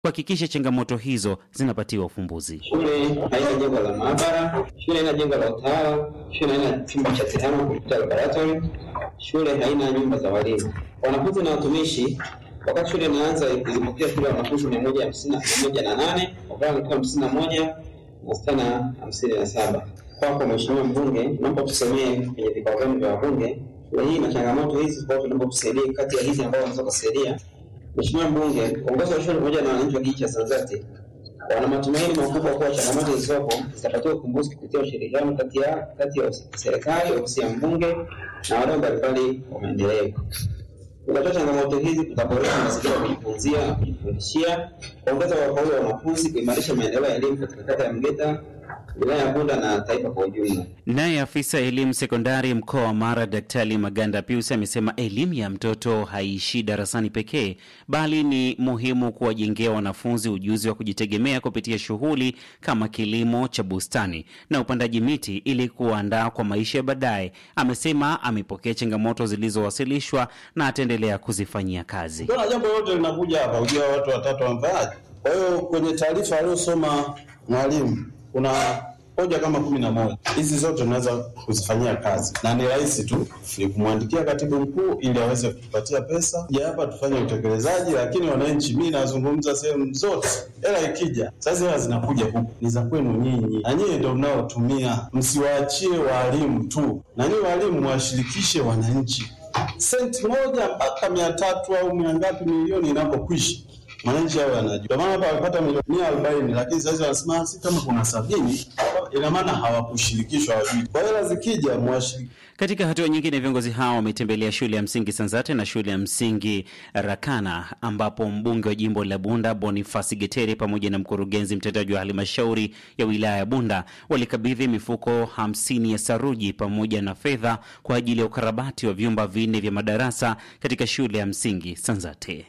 kuhakikisha changamoto hizo zinapatiwa ufumbuzi. Shule haina jengo la maabara, shule haina jengo la utawala, shule haina chumba cha tehama kompyuta laboratory, shule haina nyumba za walimu. Wanafunzi na watumishi, wakati shule inaanza ilipokea shule ya wanafunzi mia moja hamsini na moja na nane wavulana walikuwa hamsini na moja na wasichana hamsini na saba. Kwako Mheshimiwa Mbunge, naomba tusemee kwenye vikao vyenu vya wabunge, shule hii na changamoto hizi, kwa hiyo tunaomba tusaidie kati ya hizi ambao wanaweza kusaidia. Mheshimiwa Mbunge, uongozi wa shule pamoja na wananchi wa kijiji cha Sanzati wana matumaini makubwa kuwa changamoto zilizopo zitapatiwa ufumbuzi kupitia ushirikiano kati ya kati ya serikali, ofisi ya mbunge na wadau mbalimbali wa maendeleo. Kutatua changamoto hizi kutaboresha mazingira ya kujifunzia na kujifundishia, kuongeza wafaulu wa wanafunzi, kuimarisha maendeleo ya elimu katika kata ya Mgeta, wilaya ya Bunda na taifa kwa ujumla. Naye afisa elimu sekondari mkoa wa Mara Daktari Maganda Pius amesema elimu ya mtoto haiishii darasani pekee, bali ni muhimu kuwajengea wanafunzi ujuzi wa kujitegemea kupitia shughuli kama kilimo cha bustani na upandaji miti ili kuandaa kwa maisha ya baadaye. Amesema amepokea changamoto zilizowasilishwa na ataendelea kuzifanyia kazi. Kuna jambo lote linakuja hapa, ujua watu watatu wamfaaje. Kwa hiyo kwenye taarifa aliyosoma mwalimu kuna hoja kama kumi na moja. Hizi zote tunaweza kuzifanyia kazi na ni rahisi tu, ni kumwandikia katibu mkuu ili aweze kutupatia pesa ja hapa tufanye utekelezaji. Lakini wananchi, mi nazungumza sehemu zote, hela ikija sasa, hela zinakuja huku ni za kwenu nyinyi, na nyinyi ndio mnaotumia. Msiwaachie waalimu tu, na nyinyi waalimu mwashirikishe wananchi. Senti moja mpaka mia tatu au mia ngapi milioni inapokwisha mwananchi awe anajua. Ndio maana hapa wamepata milioni mia arobaini lakini sasa wanasema si kama kuna sabini, ina maana hawakushirikishwa, hawajui. Kwa hela zikija mwashiriki Katika hatua nyingine, viongozi hao wametembelea shule ya msingi Sanzate na shule ya msingi Rakana, ambapo mbunge wa jimbo la Bunda Bonifasi Getere pamoja na mkurugenzi mtendaji wa halmashauri ya wilaya ya Bunda walikabidhi mifuko hamsini ya saruji pamoja na fedha kwa ajili ya ukarabati wa vyumba vinne vya madarasa katika shule ya msingi Sanzate.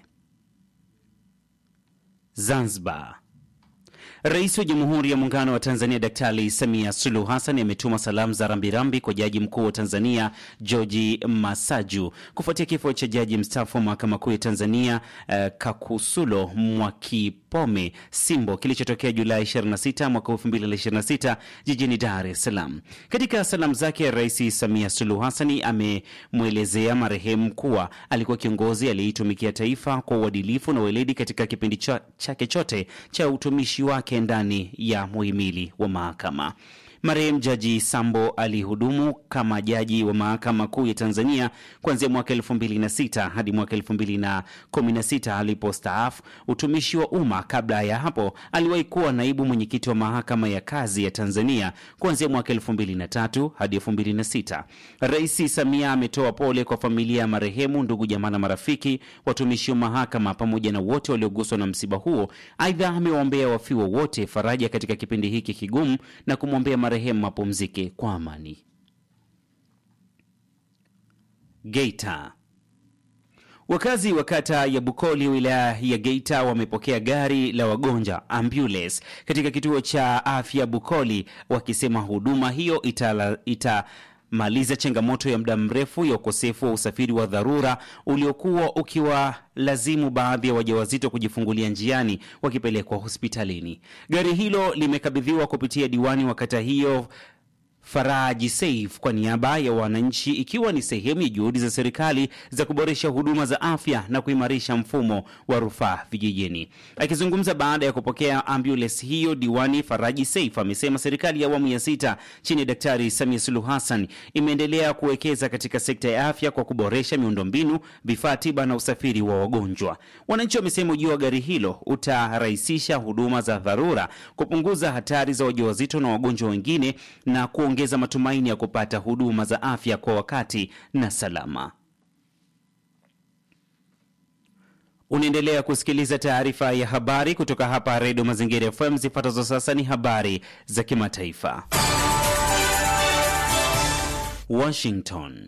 Zanzibar. Rais wa Jamhuri ya Muungano wa Tanzania Daktari Samia Suluhu Hassan ametuma salamu za rambirambi kwa Jaji Mkuu wa Tanzania George Masaju kufuatia kifo cha jaji mstaafu wa Mahakama Kuu ya Tanzania eh, Kakusulo Mwakipome Simbo kilichotokea Julai 26 mwaka 2026 jijini Dar es Salaam. Katika salamu zake, Rais Samia Suluhu Hassan amemwelezea marehemu kuwa alikuwa kiongozi aliyeitumikia taifa kwa uadilifu na weledi katika kipindi cha- chake chote cha utumishi wake ndani ya muhimili wa mahakama. Marehemu Jaji Sambo alihudumu kama jaji wa Mahakama Kuu ya Tanzania kuanzia mwaka 2006 hadi mwaka 2016 alipostaafu utumishi wa umma. Kabla ya hapo, aliwahi kuwa naibu mwenyekiti wa Mahakama ya Kazi ya Tanzania kuanzia mwaka 2003 hadi 2006. Rais Samia ametoa pole kwa familia ya marehemu, ndugu, jamaa na marafiki, watumishi wa mahakama pamoja na wote walioguswa na msiba huo. Aidha, amewaombea wafiwa wote faraja katika kipindi hiki kigumu na kumwombea marehemu mapumzike kwa amani. Geita. Wakazi wa kata ya Bukoli wilaya ya Geita wamepokea gari la wagonjwa ambulance katika kituo cha afya Bukoli, wakisema huduma hiyo itala, itamaliza changamoto ya muda mrefu ya ukosefu wa usafiri wa dharura uliokuwa ukiwalazimu baadhi ya wajawazito kujifungulia njiani wakipelekwa hospitalini. Gari hilo limekabidhiwa kupitia diwani wa kata hiyo Faraji Saif kwa niaba ya wananchi ikiwa ni sehemu ya juhudi za serikali za kuboresha huduma za afya na kuimarisha mfumo wa rufaa vijijini. Akizungumza baada ya kupokea ambulance hiyo, diwani Faraji Saif amesema serikali ya awamu ya sita chini ya Daktari Samia Suluhu Hassan imeendelea kuwekeza katika sekta ya afya kwa kuboresha miundombinu, vifaa tiba na usafiri wa wagonjwa. Wananchi wamesema ujio wa gari hilo utarahisisha huduma za dharura, kupunguza hatari za wajawazito na wagonjwa wengine na kuongeza matumaini ya kupata huduma za afya kwa wakati na salama. Unaendelea kusikiliza taarifa ya habari kutoka hapa Redio Mazingira FM. Zifuatazo sasa ni habari za kimataifa. Washington.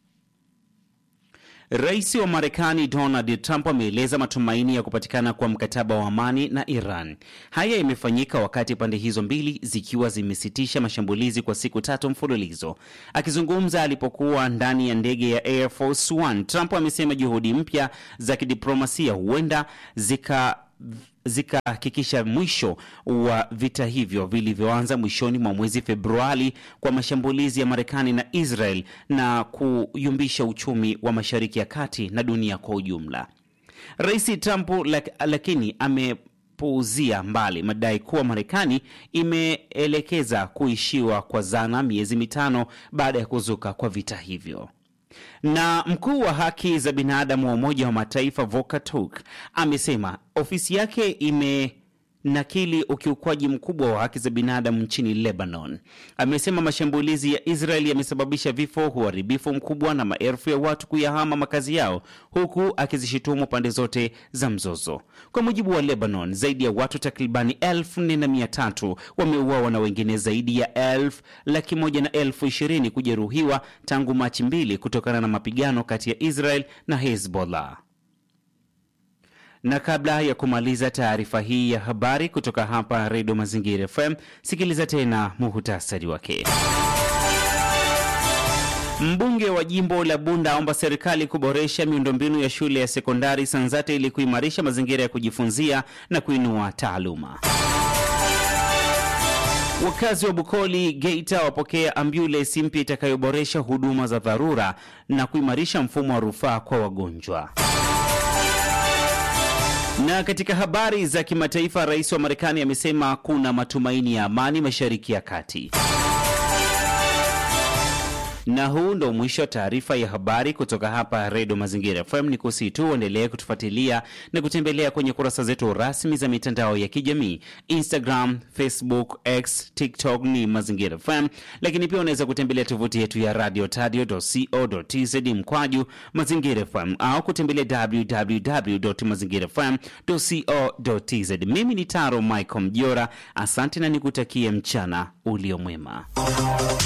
Rais wa Marekani Donald Trump ameeleza matumaini ya kupatikana kwa mkataba wa amani na Iran. Haya yamefanyika wakati pande hizo mbili zikiwa zimesitisha mashambulizi kwa siku tatu mfululizo. Akizungumza alipokuwa ndani ya ndege ya Air Force One, Trump amesema juhudi mpya za kidiplomasia huenda zika zikahakikisha mwisho wa vita hivyo vilivyoanza mwishoni mwa mwezi Februari kwa mashambulizi ya Marekani na Israel na kuyumbisha uchumi wa Mashariki ya Kati na dunia kwa ujumla. Rais Trump lak, lakini amepuuzia mbali madai kuwa Marekani imeelekeza kuishiwa kwa zana miezi mitano baada ya kuzuka kwa vita hivyo. Na mkuu wa haki za binadamu wa Umoja wa Mataifa Volker Turk amesema ofisi yake imenakili ukiukwaji mkubwa wa haki za binadamu nchini Lebanon. Amesema mashambulizi ya Israel yamesababisha vifo, uharibifu mkubwa na maelfu ya watu kuyahama makazi yao, huku akizishutumu pande zote za mzozo. Kwa mujibu wa Lebanon, zaidi ya watu takribani elfu nne na mia tatu wameuawa na wengine zaidi ya elfu laki moja na elfu ishirini kujeruhiwa tangu Machi mbili kutokana na mapigano kati ya Israel na Hezbollah. Na kabla ya kumaliza taarifa hii ya habari kutoka hapa Redio Mazingira FM, sikiliza tena muhutasari wake. Mbunge wa jimbo la Bunda aomba serikali kuboresha miundombinu ya shule ya sekondari Sanzate ili kuimarisha mazingira ya kujifunzia na kuinua taaluma. Wakazi wa Bukoli, Geita wapokea ambulensi mpya itakayoboresha huduma za dharura na kuimarisha mfumo wa rufaa kwa wagonjwa. Na katika habari za kimataifa, rais wa Marekani amesema kuna matumaini ya amani Mashariki ya Kati. Na huu ndo mwisho wa taarifa ya habari kutoka hapa Redio Mazingira FM. Ni kusihi tu uendelee kutufuatilia na kutembelea kwenye kurasa zetu rasmi za mitandao ya kijamii Instagram, Facebook, X, TikTok ni Mazingira FM, lakini pia unaweza kutembelea tovuti yetu ya radio tadio.co.tz mkwaju Mazingira FM au kutembelea www mazingira fm.co.tz. Mimi ni Taro Michael Mjora, asante na nikutakie mchana uliomwema.